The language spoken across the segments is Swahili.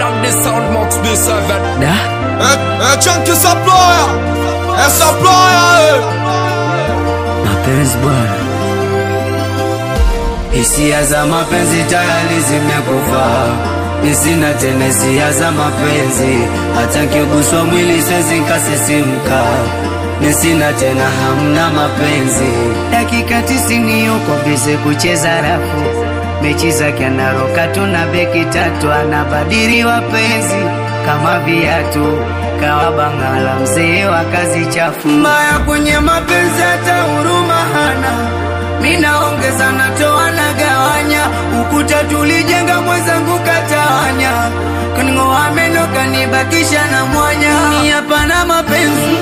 than the sound Max B7 Da? Eh, eh, chunky supplier. Eh, supplier, eh. Mapenzi bwana, hisia za mapenzi tayari zimekufa, nisina tena hisia za mapenzi, hata nkiguswa mwili siwezi nkasisimka, nisina tena hamna mapenzi. Dakika tisini yuko bize kucheza rafu, mechi zake anaroka tu na beki tatu, anabadili wapenzi kama viatu kawa bangala mzee wa kazi chafu mbaya kwenye mapenzi hata huruma hana minaongeza natoa na gawanya ukuta tulijenga mwenzangu katawanya kaning'oa meno kanibakisha na mwanya ni hapana mapenzi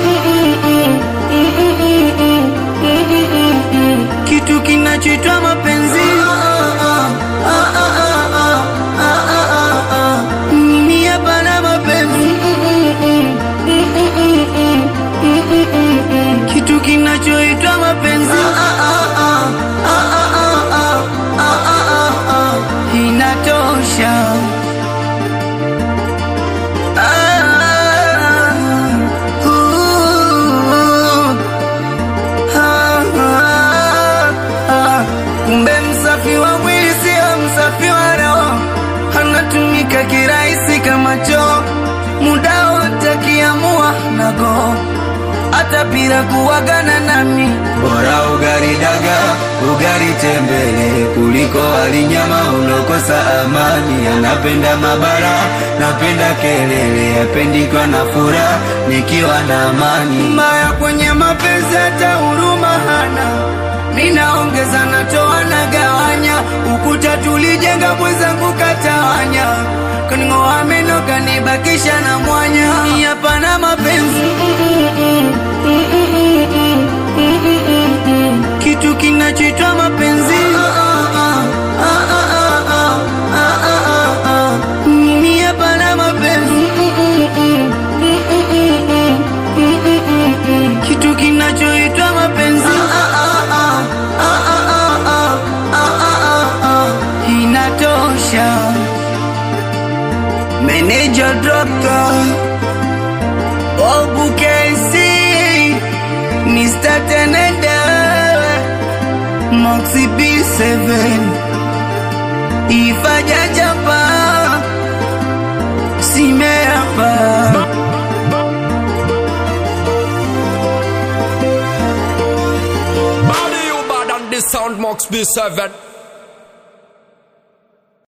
kitu kinachoitwa mapenzi mimi hapana mapenzi kitu kinachoitwa mapenzi inatosha kumbe msafi wa mwili sio msafi wa roho anatumika kirahisi kama choo muda wote akiamua nago hata bila kuwagana nami bora ugari daga ugari tembele kuliko walinyama ulokosa amani anapenda mabara napenda kelele apendikwa na furaha nikiwa na amani mbaya kwenye mapenzi hata huruma hana minaongeza natoa na gawanya ukuta tulijenga mwenzangu katawanya kaning'oa meno kanibakisha na mwanya Ni hapana mapenzi kitu kinachoitwa mapenzi mimi hapana mapenzi kitu kinachoitwa mapenzi inatosha meneja dokta obukesi Mr. Tenende Moxie B7 Ifaja japa Simeapa Body you bad than the sound Max B7